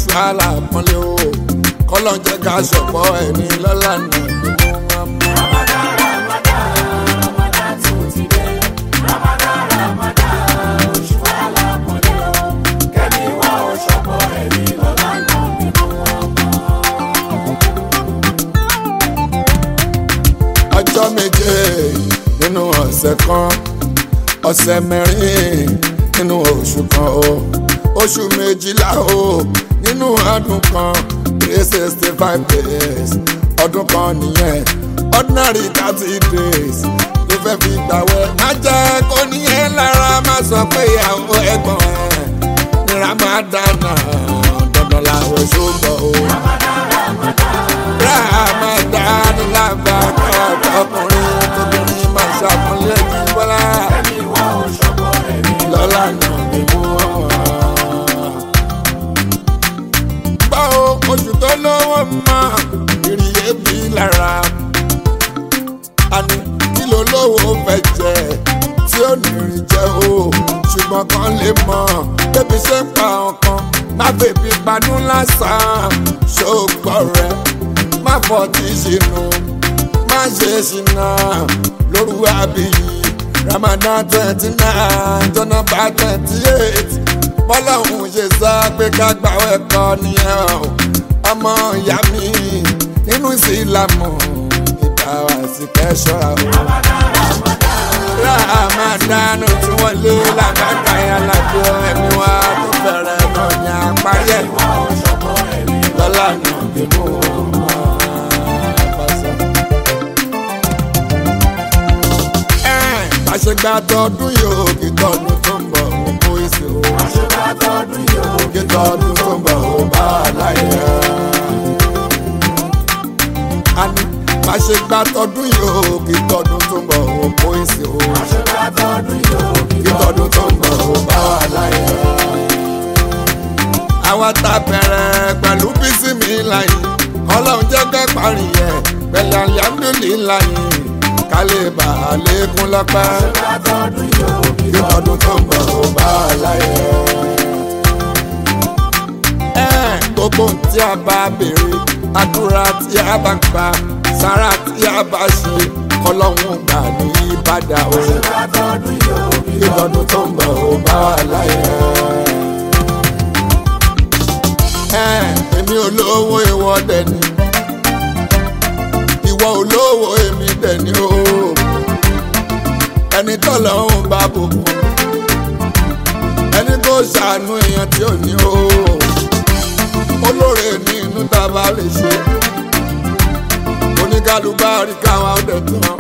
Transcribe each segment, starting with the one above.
oṣù alápọ̀nlé o kọ́lọ́ jẹ́ ká ṣọ̀pọ̀ ẹni lọ́la náà ni wọ́n mú. Ramadan, Ramadan, Ramadan tún ti dé. Ramadan, Ramadan, oṣù alápọ̀nlé o. Kẹ́mi wá oṣọ́pọ̀ ẹ̀mí lọ́la náà nínú ọmọ. ọjọ́ méje nínú ọ̀sẹ̀ kan ọ̀sẹ̀ mẹ́rin nínú oṣù kan o oṣù méjìlá o nínú ọdún kan three sixty five days ọdún kan nìyẹn ordinary thirty days ló fẹ́ fi gbàwẹ̀ má jẹ́ kó níyẹn lára má sọ pé ìyàwó ẹ̀gbọ́n ẹ̀ ní Ramadan dandan làwọn ṣùgbọ́n o. Ramadan lábàkà ọkùnrin tóbìnrin máa ṣàpọ́nlé ní bọ́lá Kẹ́mi wá oṣọ́pọ̀ ẹ̀mí lọ́la náà ni mú wọn. Gbọ́ o, oṣù tó lówó mọ́ ìrìyé bí lára. Àní kí ló lówó fẹ́ jẹ tí ó ní rìn jẹ o. Ṣùgbọ́n kan lè mọ̀ bébí ṣe ń pa ọkàn. Má bèbí panú lásán, ṣògbọ́ rẹ̀. Má fọ́ tí ṣìnú, má ṣe ṣìnà lóru àbíyí. Ramadan twenty nine jọ́nà bá twenty eight bọ́lọ́hún ṣe sọ pé ká gbàwẹ̀ kọ́ nìyẹn o ọmọ ìyá mi nínú ìsìlámù ìgbà wá sí kẹ́sọ́ra o. Ramadan tí wọ́n lé lágbàgbà yẹn lábẹ́ ẹ̀mí wa tó bẹ̀rẹ̀ náà ní àparí ẹ̀ wá oṣọ́pọ̀ ẹ̀mí lọ́la náà bí mo máa bá sọ. Ẹ̀, bá ṣe gba tọdún yóò kí tọdún tó ń bọ̀ ó kó èsì o. Àṣebá tọdún yóò kí tọdún tó ń bọ̀ ó bá a láyé. a ní bá ṣe gba tọdún yóò kí tọdún tó ń bọ̀ ó kó èsì o. Àṣebá tọdún yóò kí tọdún tó ń bọ̀ ó bá a láyé. àwa ta bẹ̀rẹ̀ pẹ̀lú bísí mi láyé ọlọ́run jẹ́ kẹ́ parí ẹ̀ pẹ̀lú alihamudulilayi ká lè bà á lékún lọ́pẹ́ Àṣebá tọdún yóò kí tọdún tó ń bọ̀ ó bá a láyé. ẹ gbogbo ohun tí a bá béèrè àdúrà tí a bá gbà sára tí a bá ṣe kọlọ́hún gbà ní ìbàdà o Àṣebá tọdún yóò kí tọdún tó ń bọ̀ ó bá a láyé. ẹ èmi olówó ìwọ dẹni ìwọ olówó èmi dẹni o ẹni tọ́lọ́hún bá bùkún ẹni tó ṣàánú èèyàn tí ò ní o olóore ní inú tá a bá lè ṣe oníkálukú káwa ọdẹ tán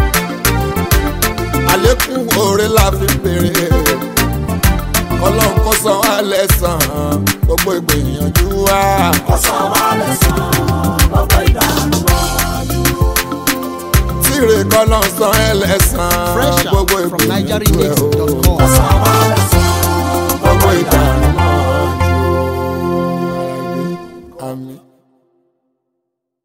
àlékún oore la fi béèrè ọlọ́run kó san wá lẹ́sàn-án gbogbo ìgbìyànjú wa. Ọ̀sán wa lẹ̀sán, gbogbo ìdààmú mọ́jú. tíre kọ́lọ́ san ẹ lẹ́sàn-án Fresh gbogbo out from ìgbìyànjú ẹ o. NigerianMix.com. Ọ̀sán wa lẹ̀sán, gbogbo ìdààmú mọ́jú. àmì.